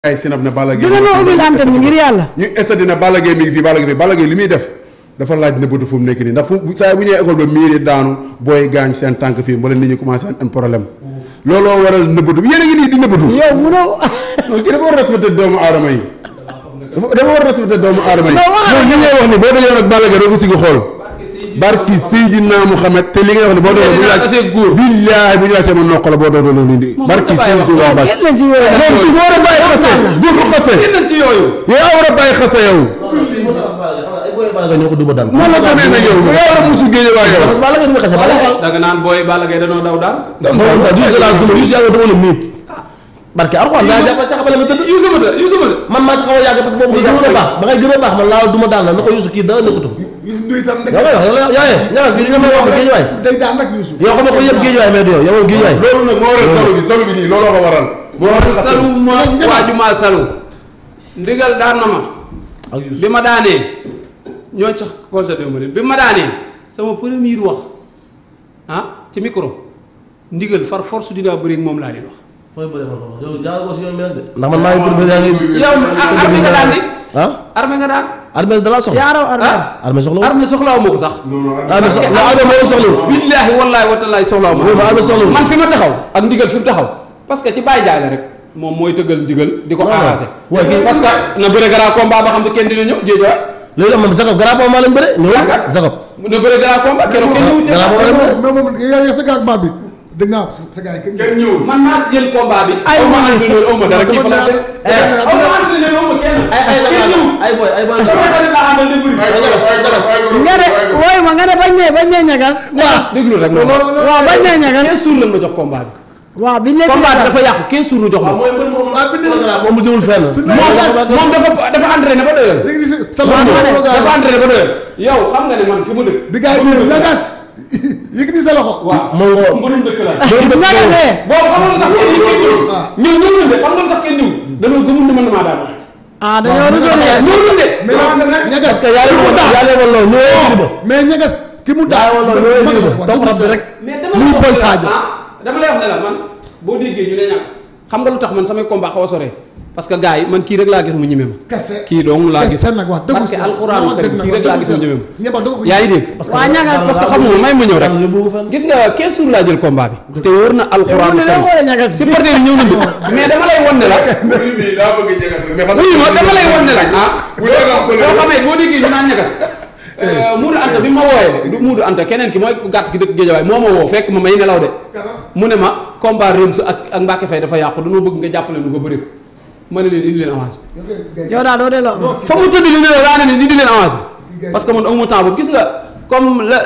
ay sinab ne Balla Gaye dina ma ubbil antenne bi ngir yàlla. ñu estati ne Balla Gaye mi ngi fii Balla Gaye fii Balla Gaye li muy def dafa laaj nëbbatu fu mu nekk nii ndax fu saa bu ñëwee école ba miir yi daanu booy gaañ seen tànk fii mbala nit ñi commencé am problème looloo waral nëbbatu yéen a ngi nii di nëbbatu yow munoo. non kii dafa war a respecté doomu aadama yi dafa dafa war a respecté doomu aadama yi Non, waxal. yow li ngay wax ni boo dajee nag Balla Gaye doo ko sigi xool barki Seydina Muhammad te li ngay wax ni boo doon bu ñu laaj billaahi bu ñu laajtee ma noq la boo doon loolu nii barki Seydina Muhammad kenn lañ ci wéyal. loolu du war a bàyyi xase góor du xase génnal ci yooyu. yow war a bàyyi xase yow ay booy Balla Gaye ñoo ko duma daan. noonu la demee nag yow yow war a musu géej waa yow parce que Balla Gaye du ma xase Balla Gaye. da nga naan booy Balla Gaye danoo daw daan. moom daal du la duma yu si yàlla dama la miin. barke Alxuraan daa jàpp ca xamale nga tëdd. yu sama de yu sama de. man maa si xaw a yàgg parce que boobu nga gën a baax ba ngay gën a baax man laa duma daan la na ko yusu kii dara nekkatu fa. Youssou Ndoye tam yow lay wax yow lay yaa yee ñagas bi di nga may wax géej waay. day daan nag Youssou. yow xam nga ko yëpp géej waay mais du yow yow géej waay. loolu nag moo waral salu bi salu bi nii looloo ko waral moo waral xase salu ma waaju maa salu. ndigal daan na ma. ak yusu bi ma daanee ñoo sax constaté ma leen bi ma daanee sama premier wax ah ci micro ndigal far force dinaa bëri ak moom laa leen wax. fooy bëree ma ko yow jaar ko si yoon bi nag de. ndax man maa ngi bëgg yaa ngi. yow ar- armée nga daan di. ah armée nga daan. armée da laa soxla. yaaraw armée. ah armée soxla wu. armée soxlaawu ma ko sax. armée soxla non armée moo la soxla wu. billaahi wallaahi wa taalaa soxlaawu ma. Loolu ma armée soxla wu. man fi ma taxaw ak ndigal fi mu taxaw parce que ci bàyyi jaay la rek moom mooy tëggal ndigal di ko Non, non. arrangé. Ouais, kii- parce que na bëre grand combat ba xam ne kenn dina ñëw géej waay léegi nag man Jacob garab moom maa leen bëre ñëw Jacob. na bëre grand combat keroog kenn ñëwul Grand mais combat. moom mais moom yaa ngi sa gàllankoor bi dégg naa sa gars yi kenn kenn ñëwul man maa jël combat bi. Ay, aw ma man. entraîneur aw ma dara kii fa la dafa fekk. neex. aw ma entraîneur aw ma kenn. ay ay kenn ñëwul. ay boy ay boy. sama xarit laa àndal di bëri. nga ne wooy ma nga ne bañ ne bañ ne ñagas. waaw déglu rek ma. waaw bañ ne ñagas. 15 jours lañ ma jox combat bi. waaw biñ ne. combat bi dafa yàqu 15 jours ñu jox ma. mooy mbër moom Ah, bind na- moom mu jëmul fenn. moom moom dafa dafa entraîné ba doyal. léegi si sa Waaw, loxo ma ne, dafa dafa entraîné ba doyal. yow xam nga ne man fi mu dëkk. bi gars yi di ñagas yëkkati sa loxo. waaw moom nga mbërum dëkk la. ñagasee. boobu xam nga lu tax kenn ñëwul. Ah. ñëw ñëwul de xam nga lu tax kenn ñëwul. danoo gëmul ne man damaa daan. ah dañoo résolé. ñëwul de. mais ñagas parce que yaa leen woon yaa leen woon loolu ñëwee indi ba. mais ñagas ki mu yaa daan woon loolu ñëwee indi ba topp rab bi rek. mais dama Muy lay wax Boy ne la, Sadio. ah, dama lay wax ne la man boo déggee ñu ne ñàkk xam nga lu tax man samay combat xaw a sore parce que gars yi man kii rek laa gis mu ñeme ma. kese kii dong laa gis kese nag wax dëgg parce que si alxuraanu wax karim dëgg kii nag rek laa wax gis dëgg mu ñeme si ñëpp dëgg ko ma. yaa ngi dégg waa ñagas. parce que xamul may ma ñëw rek yóbbu ko fenn. gis nga 15 jours laa jël combat bi. te wóor na alxuraanu ne da karim xoolee ñagas. supporter yi ñëw nañu mais dama lay won ne la. bii daa bëgg jegas rek mais xam oui ma dama lay won ne la ah. bu dee nga boo xamee boo déggee ñu naan ñagas. Muudu Anta bi ma wooyee du Muudu Anta keneen ki mooy ku gàtt ki dëkk Géejawaay moo ma woo fekk ma may nelaw de. mu ne ma combat Rems ak ak Mbacke Faye dafa yàqu dañoo bëgg nga jàppale nu ko bëri ko ma ne leen indi leen avance bi. yow daal doo delloo. fa mu tëdd li ne la daa ne leen indi leen avance bi parce que man amuma temps boobu gis nga comme la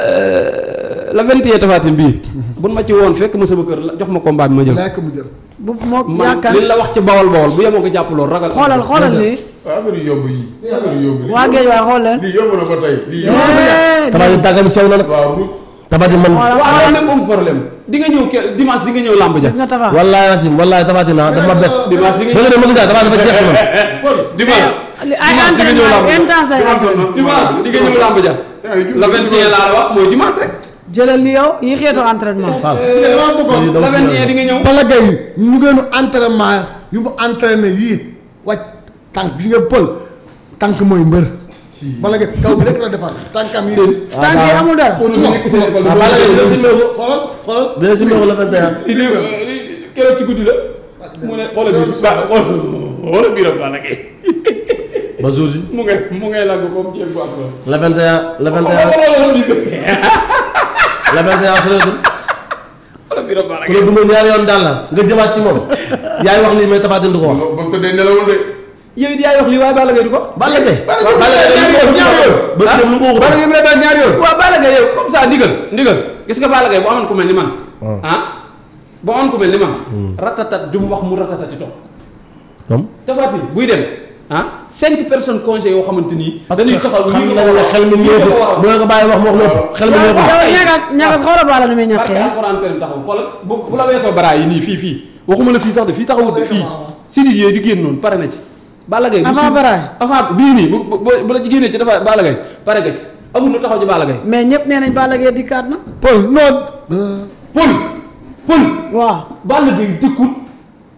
la vingt et un tafatin bii. buñ ma ci woon fekk ma sama kër la jox ma combat bi ma jël. lekk mu jël bu moog man yaakaar li la wax ci bawol bawol bu yemoo nga jàpp loolu ragal. xoolal xoolal lii. affaire yu yomb yi affaire yu yomb yi waa géej waay xool leen. lii yomb na ba tey lii yomb Eh, Tabaati tàggam sew na nag. waaw bu Tabaati man. Voilà. waaw nag am problème di nga ñëw ke dimanche di nga ñëw làmb ja. gis nga tafa. wallaahi Racine wallaahi Tabaati naa dafa ma bett. dimanche di nga bëgg na ma gisaa Tabaati dafa jeex si man. dimanche. li ay dimanche di nga ñëw làmb entraînement ja. intense lay am. dimanche di nga ñëw làmb ja. la 21 laa la wax mooy dimanche rek. jëlal li yow yi xeetu entraînement. Fall. si nga dama bëggoon la 21 di nga ñëw. Balla Gaye ñu ngeenu entraînement yu mu entraîné yii wàcc tànk gis nga pël tànk mooy mbër Balla Gaye kaw bi rek la defar tànkam yi tànk yi amul dara. pour ñu nekk seen école ah Balla Gaye dina si méeku. xoolal xoolal dina si méeku la 21. lii lii keroog ci guddi la. mu ne xoolal biir ba xoolal biiram Balla Gaye ba jour ji. mu ngay mu ngay lagg comme jéeg bu am loolu. la 21 la 21 xoolal biir la 21 soreetul. xoolal biiram Balla ku Gaye. la duma ñaari yoon daal la nga jëmaat ci moom. yaay wax lii mais Tabaati du ko wax. ba mu tëddee nelawul de yow it yaay wax lii waaye Balla Gaye du ko. Balla Gaye. Balla Gaye dañu ko wax ñaari yoon. ba dem lu ko wax. Balla Gaye bi la daan ñaari yoon waaw Balla Gaye yow comme ça ndigal ndigal gis nga Balla Gaye bu amoon ku mel ni man. ah bu amoon ku mel ni man. ratatat ju mu wax mu ratatati toog. comme. Tapha Tine buy dem ah cinq personnes congé yoo xamante ni. parce que dañuy taxaw xam lii nga nga ne xel mi lii nga ñëwul war a bu la ko bàyyi wax mu wax lépp xel mi ñëwul. yow ñagas ñagas xoolal baala nu muy parce que ñàkkee. alxuraan karim taxaw xoolal bu bu la weesoo bara yi nii fii fii waxuma la fii sax de fii taxawut de fii si nit yooyu di génn noonu pare na ci. Balla Gaye bu Avant suuf- baraay. avant bii nii bu bu bu la ci génnee ci dafa Balla Gaye pare nga ci amul lu taxaw ci Balla Gaye. mais ñëpp nee nañ Balla Gaye dikkaat na. pël non pël pël waaw. Balla Gaye dëkkut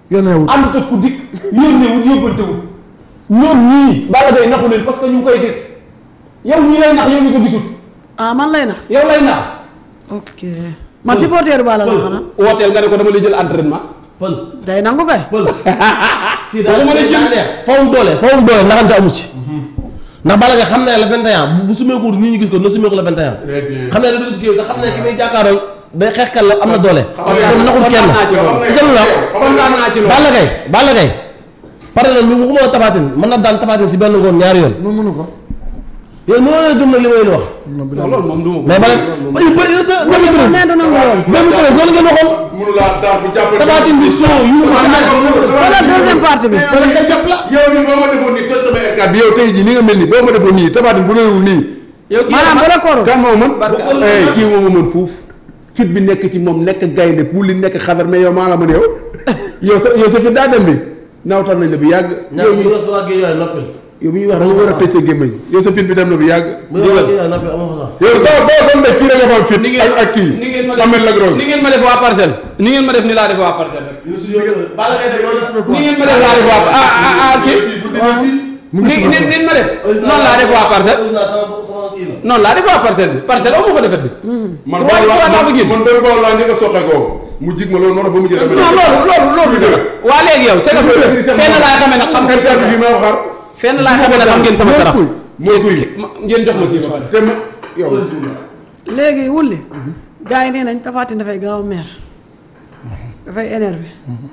yónneewul ànd ak ku dikk yónneewul yóbbantewul ñoom ñii Balla Gaye naxu leen parce que ñu ngi koy gis yow ñii lay nax yow ñu ko gisul ah man lay nax yow lay nax ok man supporter Balla la xanaa wooteel nga ne ko dama lay jël entraînement pël day nangu kay pël kii Waxuma la jël- neex fawum doole fawum doole naxante amu ci ndax Balla Gaye xam ne la 21 bu sumeeku nii ñu gis ko na sumeeku la 21 xam ne da dugg si kii te xam ne ki muy jàkkaarool day xeexkat la am na doole kon naxul kenn naa ci loolu gis nga lu la kontaan naa ci loolu Balla Gaye Balla Gaye pare na ñu waxuma la Tapha Tine mën na daan Tapha Tine si benn ngoon ñaari yoon moom mënu ko yow mënoo leen gëm nag li ma leen wax non loolu moom du ma ko mais bala ba yu bëri da mais du nangu loolu même treize loolu ngeen waxoon mënu laa daan bu jàppee. Tapha Tine bi soo yu ma wala deuxième partie bi dana koy jàpp la yow nii boo ma defoon nii toj sama R4 bi yow tey jii ni nga mel nii boo ma defoon nii tabatin bu doonul nii. yow kii maanaam bu la koorul kan moo mën. Barka. eh kii moo ma mën fuuf. fit bi nekk ci moom nekk gaynde pour li nekk xadar mais yow maa la mën yow. yow sa yow sa fit daa dem bi nawtal nañ la bu yàgg. yow mi ñaar sa waa géej waay noppil yow mi ñuy wax da nga war a tëj sa gémmañ yow sa fit bi dem na bu yàgg. bu waa géej waay noppil amoo fa sax yow boo boo doon de kii rek nga fa am fit. ni ngeen ak ak kii ni ngeen ma Ahmed def Lagros. ni ngeen ma def waa parcelle ni ngeen ma def ni laa def waa parcelle rek Balla Gaye def yow ni ngeen ma def laa def waa ah ah ah kii mu ni ngi ni ni ma def noonu laa def waa parcelle noonu laa def waa parcelle bi parcelle amu fa defet bi man Trois- boobu trois laa daa fa génn. man boobu boobu laa njëkk a soxe ko mu jig ma loolu moo tax ba mu jël non loolu loolu loolu dëgg waa léegi yow c'est que fenn laay xamee nag xam R4 bi ma xar fenn laay xamee nag xam ngeen sama sarax mooy kuy ma- ngeen jox ma kii ba pare te ma yow léegi wulli gars yi nee nañ Tapha Tine dafay gaaw a mer dafay énervé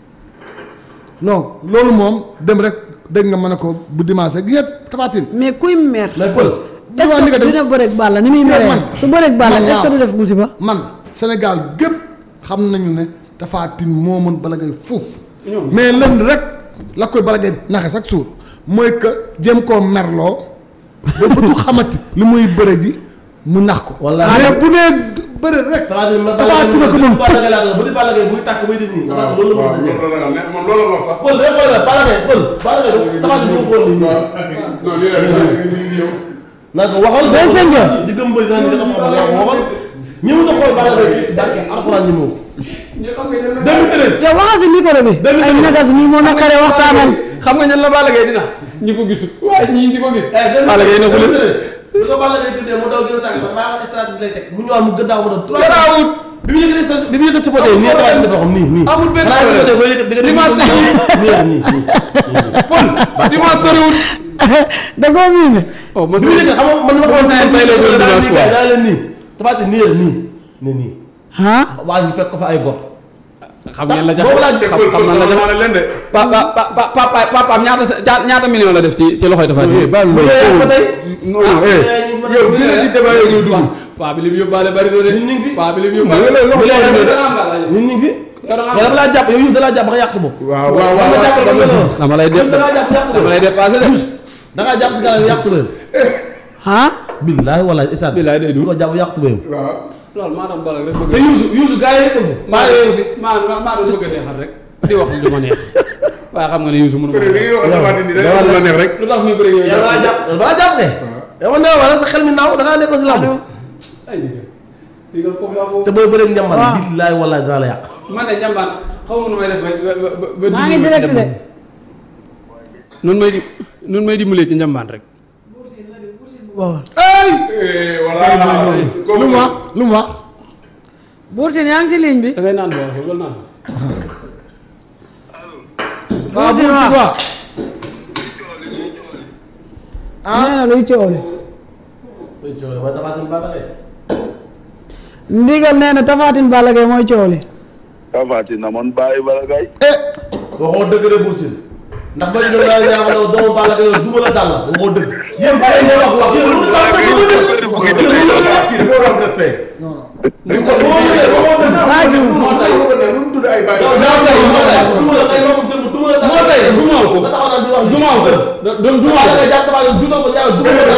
non loolu moom dem rek dégg nga mën a ko bu dimanche gi nga Tapha Tine mais kuy mer mais pël est-ce waa ni nga que def- dina bëreeg Balla ni muy meree man su bëreeg Balla man est-ce que waaw. du def musiba man Sénégal gépp xam nañu ne Tapha Tine moo mën Balla Gaye foofu mais lenn rek la koy Balla Gaye naxe chaque jour mooy que jéem koo merloo ba bëtu xamati li muy bëre ji mu nax ko Wallaahi. mais bu dee bëre rek Tapha Tine ma Tapha Tine ko moom Balla Gaye laa bu di Balla Gaye buy tàkk muy def nii Tapha Tine loolu la waaw mën a desee loolu la ragal moom loolu la wax sax pël day xool la Balla Gaye pël Balla Gaye du Tapha Tine du ko xool nii non lii rek yow naa ko waxal Day sëñ bi. di gëm bëri naa ni da nga xam ne waxal ñëw na xool Balla Gaye si barke alxuraan ñëw 2013 yow waxal si micro bi ay nagas mi moo naqaree waxtaanal xam nga ñan la Balla Gaye dina ñi ko gisul waaye ñii di ko gis Balla Gaye na ko leen bi ko Balla Gaye tuddee mu daw gën a sànq ba maa xam stratégie lay teg mu ñëwaat mu gëddaaw mu doon trois garaawut bi mu yëkkati sa bi mu yëkkati sa poté nii Tapha Tine dafa xam nii nii amul benn xanaa problème. yëkkatee ba yëkkati di nga Dimanche nii nii nii Paul dimanche soriwul da koo miime oh ma bi mu yëkkati xam nga man ma xool Seen tey lay doon dimanche quoi. daa leen nii Tapha Tine nii la nii ne nii ah waa ji fekk ko fa ay gor xam ngeen la jafe boobu laa xam xam nan la jafe leen de pa pa pa pa papa papaam ñaata sa ñaata ñaata million la def ci ci loxoy Tapha Tine. baal bu dee ba tey non non eh yow gën a ci débat yooyu ngay dugg paa bi li mu yóbbaale bari na de. Ñun ñu ngi fi. paa bi li mu mais yóbbaale. loolu loxo bu dee loxo da de. nga am dara ñun ñu ngi fi Yow da nga am- mais dama laa jàpp yow Youssou da laa jàpp ba nga yàq sa bopp waaw waaw waaw dama jàpp waaw ba nga dama lay def da ngaa jàpp yàq dama lay dépassé de. da ngaa jàpp si gars yi yàq tubéyam ah billaahi wallaahi isaat Billaahi day du. ko jàpp yàq tubéyam waaw loolu maa doon balak rek te bëgg. Youssou Youssou gars yi yëpp fi maa maa yooyu fi maa maa maa doon bëgg a neexal rek di wax lu ma neex waaye xam nga ne Youssou mënu kon ma li ngay wax dafa dindi day wax lu la neex rek lu tax muy bëri yow yow da laa jàpp da laa jàpp kay yow man nee wala sa xel mi naaw da ngaa nekkoon si làmb ay digal digal comme laa te boobu booy bëreeg njamban waaw. billaahi wallaahi dana la yàq man de njambaan xaw ma nu may def ba ba ba ba maa ngi direct de nun may di nun may dimbalee ci njambaan rek bon ay Eh, voilà lu mu wax lu mu wax Bour Sine yaa ngi ci ligne bi da ngay naan boo waxee wala naan waaw Sine bu waaw. waaw nee na luy coow li ndigal nee na Tapha Tine Balla Gaye mooy coow li Tapha Tine na man bàyyi Balla Gaye eh waxoo dëgg de Bour Sine ndax ba ñu la ñaa xam ne doomu Balla Gaye duma la dal la waxoo dëgg yéen ba ngeen wax wax yéen lu baax sax du dëgg yéen lu baax kii dafa war a am respect ni ko waxoo dëgg waxoo dëgg Baay bi moo tay lu mu tudd ay bàyyi yow daa tey moo tey duma la tey loolu jëm duma la dal moo tay du maaw ko nga taxaw naan di wax du maaw ko doon du maaw Balla ko Gaye jàpp Tapha Tine juutal ko ñaaw duma la dal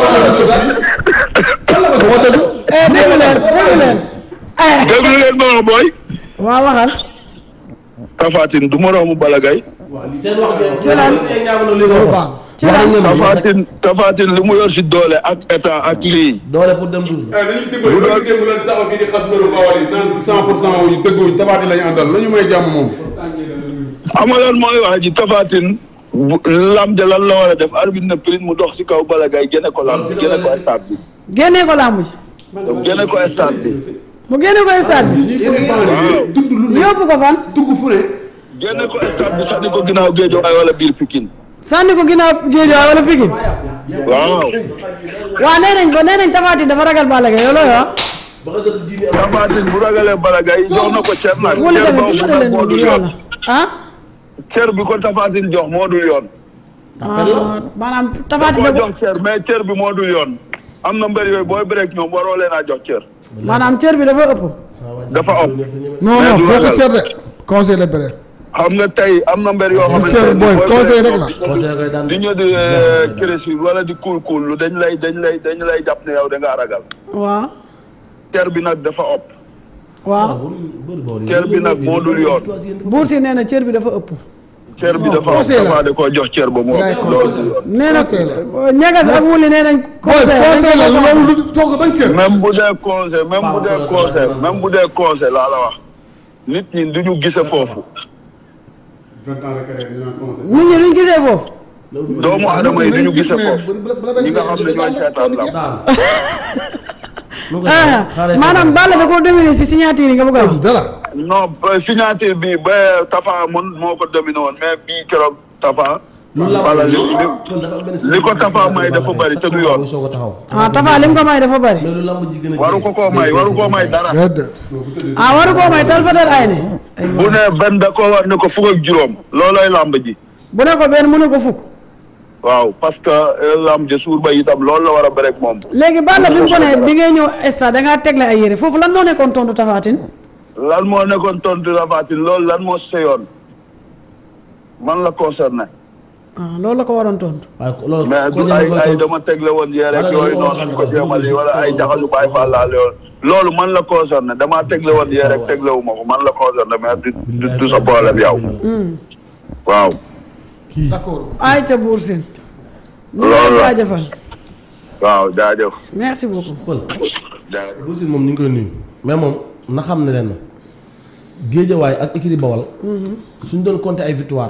waxoo dëgg eh déglu leen déglu leen eh déglu leen ma wax booy waaw waxal Tapha Tine du moroomu Balla Gaye seen wax Ci lan? seen ñaaw na li nga loolu wax baax ci lan Tapha Tine Tapha Tine li mu yor si doole ak état ak lii doole pour dem douze ah dañuy dimbali ba ñu démb leen taxaw fii di xas mbëru Bawol yi naan 100 pour cent wu ñu dëgguñ tabaati lañu àndal nañu may jàmm moom xam nga lan mooy wax ji tafatin bu lam ja lan la war a def arbitre na prix mu dox si kaw Balla Gaye génne ko lam génne ko stade bi génnee ko làmb ji génne ko stade bi mu génne ko stade bi waaw dund lu ne yóbbu ko fan dugg fu ne génne ko stade bi sànni ko ginnaaw géej waaye wala biir Pikine sànni ko ginnaaw Guédiawaye wala Pikine waaw waa nee nañ ba nee nañ Tapha Tine dafa ragal Balla Gaye looloo wax ba nga sos jiini am tafatin bu ragalee Balla Gaye jox na ko cer nag wala cer tamit boobu dimbale nag moo leen dul ñu yoon yàlla ah cer bi ko tafatin jox moo dul yoon ah maanaam Tapha Tine koo da ko jox cer mais cer bi moo dul yoon am na mbër yooyu booy break ñoom waroo leen a jox cer maanaam cër bi dafa ëpp dafa ëpp non Mais non du boo ko ragal. cër de conseil la bëre xam nga tey am na mbër yoo xamante cër ne booy booy conseil break rek la ñoom conseil koy daan di ñëw di créature wala di kuul kuul lu dañ lay dañ lay dañ lay jàpp ne yow da ngaa ragal waaw cer bi nag dafa ëpp waaw cer bi nag moo dul yoon buur si nee na cër bi dafa ëpp cer bi Non, dafa ëpp conseil la. dafa da koo jox cer ba moo Lay ëpp conseil. loolu du yoon nee na Conseil la. ñagas ak wuli nee nañ booy conseil conseil la dañ ko conseil. loolu lu toog ban cër même bu dee conseil même bu dee conseil même bu dee conseil laa la wax nit ñi du ñu gise foofu vingt ans de carrière ñu naan conseil nit ñi luñ gisee foofu doomu adama yi du ñu gis gise mais foofu bu- bu- bu la ñi nga xam ne ñooy seetaan la daan ah maanaam Balla da koo dominer si signature yi nga bëgg a wax dara non ba signature bi ba Tafa mun moo ko dominé woon mais bii keroog Tafa wala li li li ko Tafa may dafa bëri te du yoon. soo ko taxaw ah Tapha lim ko may dafa bari mais lu lamb ji gën a waru ko koo may waru koo may dara déedéet ah waru koo may tal fa tal ay ne ay bu ne benn da koo war ne ko fukk ak juróom loolooy làmb ji bu ne ko benn mënu ko fukk waaw parce que euh, làmb ji suur ba itam loolu la war a bëre ak moom léegi Balla bi mu ko ne bi ngay ñëw stade da ngaa tegle ay yére foofu lan moo nekkoon tontu Tapha Tine lan moo nekkoon tontu Tapha Tine loolu lan moo seyoon man la concerné ah loolu la ko waroon tontu waaye loolu mais ko du ñëw ay koy ay tontu. dama tegle woon yee rek Wala yooyu loolu noonu xam ko nga jéemali wala ay jaxasu baay faalaale yoon loolu man la concerné damaa tegle woon yee rek tegle wu ma ko man la concerné mais du du du sa problème yow waaw d'accord ay ca buur sin ñu Loolu ngi la. jaajëfal waaw jaajëf merci beaucoup Pël jaajëf Bou Sine moom ñu ngi koy nuyu mais moom na xam ne leen na géejawaay ak écurie Bawal suñ doon compter ay victoire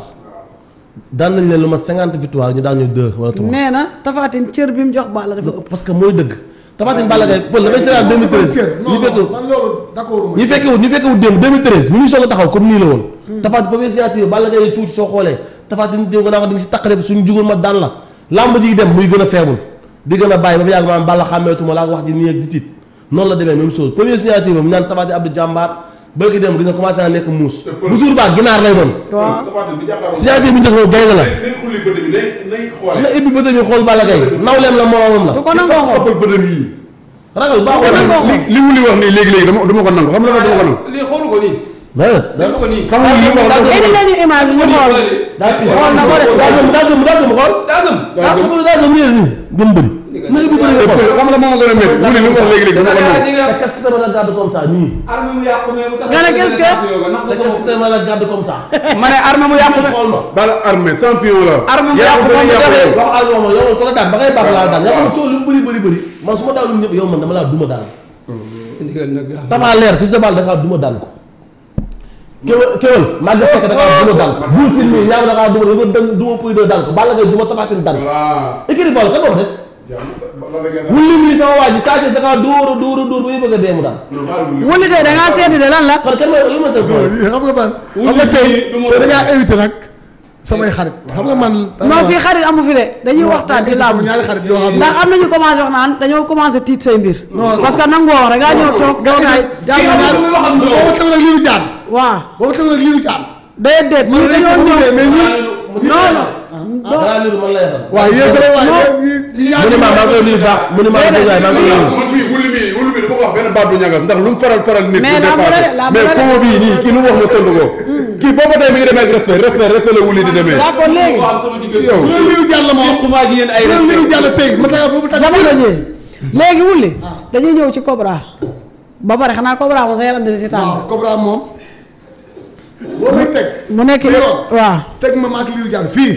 daan nañ leen lu ma cinquante victoire ñu daan ñu deux wala trois nee na Tapha Tine cër bi mu jox Balla dafa ëpp parce que mooy dëgg Tapha Tine Balla Gaye Pël damay seetaan 2013 cër non ñu fekk non man loolu d'accord ñi fekkewut ñi fekkewut démb 2013 mi ngi soog a taxaw comme nii la woon Tapha Tine première signature Balla Gaye tuuti soo xoolee Tapha Tine démb naa ko di nga si taqale suñu jugul ma daan la lamb ji dem muy gën a faible di gën a bàyyi ba fa yàgg maanaam Balla xàmmeetuma laa ko wax ji nii ak di tiit noonu la demee même chose première signature mu naan Tapha Tine Abdou Jàmbaar bëgg dem gis nga commencé naa nekk muus bu jour baa ginaar lay doon waaw Tapha Tine bu jàkkaarloo signature bu njëkk moom gaynde la nañ xulli bët bi nañ nañ xoole na ibbi bëtë ñu xool Balla Gaye nawleem la moroomam la du ko nangoo xool xoppal bëtam yii ragal baaxoo nangoo na xool li li wuli wax nii léegi-léegi dama dama ko nangu xam nga dama ko nangu lii xoolu ko nii defu ko nii xam nga li wax dama indi leen ñu image bi ñu xool daa kii xool na ko de daa gëm daa gëm daa gëm xool daa gëm daa gëm daa gëm nii nii gëm bëri na ibbi bëri nga xool xam nga moo ma gën a métti wuli li mu wax léegi-léegi dama ko nangu sa casque tamit la garde comme ça nii arme mu yàqu mais bu Nga ne qu'est-ce que sa casque tamit la garde comme ça ma ne arme mu yàqu mais xool ma Balla armée champion la Armée mu yaa yàqu ko gën a moom yàqu dafay- yow. wax ak moom yow ko la daan ba ngay baax laa daan yaa xam ne coow li mu bëri bëri bëri man su ma daanul ñëpp yow man dama laa duma daan ndigal nag daa Tapha leer fils de balle dafa duma daan ko kéwél kéwél maa ngi fekk dafa duma daan ko Bour Sine mii ñaaw dafa duma dafa dën duma puy doo daan ko Balla Gaye duma Tapha Tine daan ko waaw. écurie Bawol kan moo ko des non wulli mii sama waa ji Sa Thiès dafa dóor a dóor a dóor ba ñu bëgg a dee mu daan wuli tey da ngaa seeti de lan la kon kan mooy lu ma seen problème xam nga man xam nga tey te da ngaa éviter nag samay xarit xam nga man non fii xarit amu fi de dañuy waxtaan ci làmb ñaari xarit yoo xam ne ndax am nañu commencé wax naan dañoo commencé tiit say mbir Non. parce que nangoo wax rek ngaa ñëw toog nga gaay indi yaa ñaari booba tegu nag liiru jaan waaw booba tegu nag liiru jaan déet déet man ñun rek dañoo ko ñëw mais ñun non non danaa liru man la yebal waaw yéen sama waay mu ni ma maa ngi koy nuyu baax mu ni ma maa ngi koy maa ngi koy nuyu man mii wuli mii wuli mii dafa ko wax benn baat bu ñagas ndax lu mu faral faral nit Mais du lamb dépassé la de, lamb mais la de. koo bii nii kii lu mu wax ma tontu ko kii booba tey mi ngi demee ak respect respect respect la wuli di demee d'accord léegi ko am sama diggante yow bu doon liiru jaan la moom xumaa gi yéen ay bu doon liiru respect jaan la tey ma taga boobu taga jamono ji léegi wulli dañuy ñëw ci Cobra ba pare xanaa Cobra moom sa yaram dina si waaw tàng Cobra moom boo may teg mu nekk bu yoon waaw teg ma maak liiru jaan fii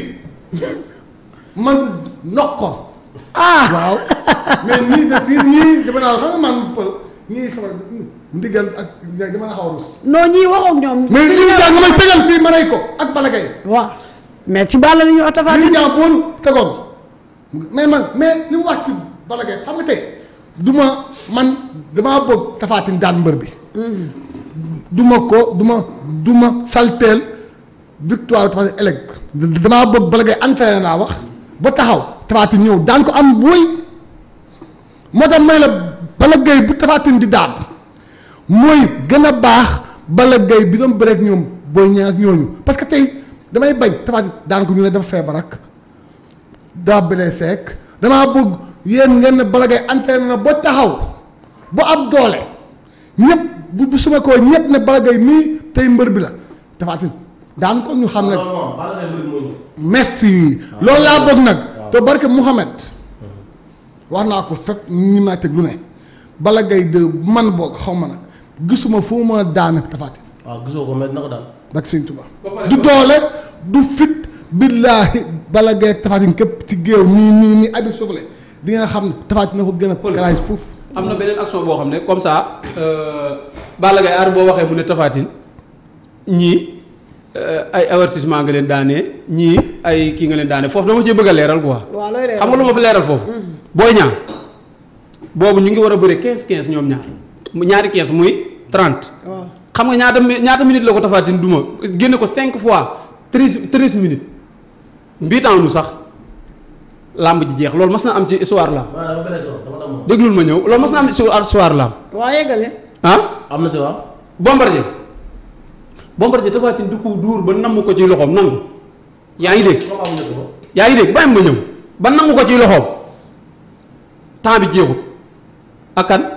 man noq ko ah waaw mais ñii de ñii ñii dama naa xam nga man pël ñii sama ndigal ak dama la xaw a rus. non ñii waxoo ak ñoom. mais si li mu ñoom- jàng nga may tegal fii ma rey ko ak Balla Gaye. waaw mais ci Balla la ñuy wax Tapha li mu Tine. jàng boonu tegoon mais man mais li mu wax ci Balla Gaye xam nga tey du ma man damaa bëgg Tapha Tine daan mbër bi. du ma ko du ma du ma salteel victoire Tapha Tine ëllëg damaa bëgg Balla Gaye entraîné naa wax ba taxaw Tapha Tine ñëw daan ko am booy moo tax may la Balla Gaye bu Tapha Tine di daan mooy gën a baax Balla Gaye bi doon bëreek ñoom booy ñëw ak ñooñu parce que tey damay bañ Tapha Tine daan ko ñu ne dafa feebar ak daa blessé ak damaa bëgg yéen ngeen ne Balla Gaye entraîné na ba taxaw ba am doole ñëpp bu bu suma koo ñëpp ne Balla Gaye mii tey mbër bi la Tapha Tine daan ko ñu xam ne merci loolu laa bëgg nag te barke Mouhamed wax naa ko fépp ñi ma teg lu ne Balla Gaye de man boog xaw ma nag gisuma fu mu mën a daane Tapha Tine waaw gisoo ko mais na ko daan ak Sëñ Tuubaa du doole du fit billaahi Balla Gaye ak Tapha Tine képp ci géew nii nii nii abi soufflé di nga xam ne Tapha Tine na ko gën a karaay foofu am na beneen action boo xam ne comme ça Balla Gaye aar boo waxee mu ne Tapha Tine ñii ay avertissement nga leen daanee ñii ay kii nga leen daanee foofu dama cee bëgg a leeral quoi. waaw looy leeral xam nga lu ma fi leeral foofu. booy ñaar boobu ñu ngi war a bëre 15 15 ñoom ñaar mu ñaari 15 muy 30. waaw xam nga ñaata mi ñaata minutes la ko Tapha Tine duma génne ko 5 fois 13 13 minutes mbiitaanu sax làmb ji jeex loolu mas na am ci histoire làmb waaw dama blessé woon dama damm déglul ma ñëw loolu mas na am ci histoire làmb waa yeggale. ah. am na si waaw Bombardier Bombardier Tapha Tine du ko duur ba namm ko ci loxoom nangu yaa ngi dégg comme amuñu ko yaa ngi dégg bàyyi ma ñëw ba nangu ko ci loxoom temps bi jeexut ak kan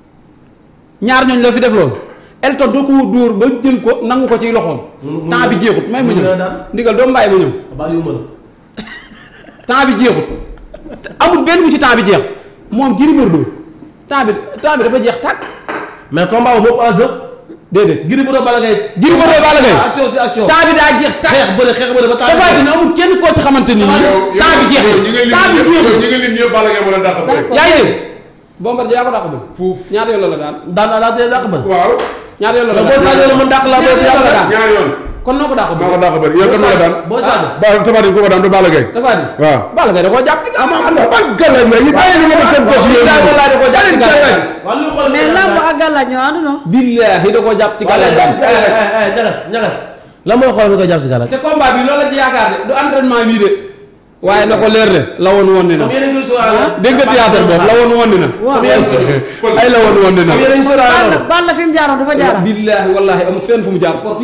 ñaar ñooñ la fi def loolu Elton doo ko dóor ba jël ko nangu ko ci loxoom Mu- mu- temps bi jeexut may ma mu- ñëw mu- daan. ndigal doo bàyyi ma ñëw bàyyi yu ma la temps bi jeexut amul benn bu ci temps bi jeex moom Gris Bordeaux temps bi temps bi dafa jeex tàkk mais combat boobu moo enjeu déedéet Gris Bordeaux Balla Gaye Gris Bordeaux Balla Gaye action si action temps bi daa jeex tàkk xeex bëre xeex bëre ba temps Tapha Tine amul kenn koo ci xamante ni nii temps bi jeex ñi nga lim temps bi ñëpp jeexul ñi nga lim ñëpp Balla Gaye moo leen dàq bëre. yaa ngi dégg Bombardier yaa ko dàq bëri fuuf ñaata yoon la la daan daan naa laa tee dàq bëre waaw ñaata yoon la la boo Sadio la mën dàq laa boo ñaata yoon la daan ñaari yoon kon noo ko dàq maa ko bëri dàq bëre yow kan moo la daan boo Sadio ba Tapha Tine ku ko daan du Balla Gaye Tapha Tine waaw Balla Gaye da koo jàpp ci gàllankoor am na ban gàllañ la ñu bàyyi nga ma seen bopp yéen Billahi wallahi da koo jàpp ci gàllankoor waaw luy xool mais lamb ak gàllaaj ñoo ànd non. billahi da koo jàpp ci gàllankoor ñagas ñagas la mooy xool mi koy jàpp si gàllankoor te combat bi loolu la ci yaakaar de du entraînement bii de waaye na ko leer de la woon woon ni na comme yéen a ngi sóoraale dégg nga théâtre boobu la woon woon ni na waaw ay la woon woon ni na comme yéen a ngi sóoraale Balla loolu Balla fi mu jaaroon dafa jaaraat. billahi wallahi amul fenn fu mu jaar porte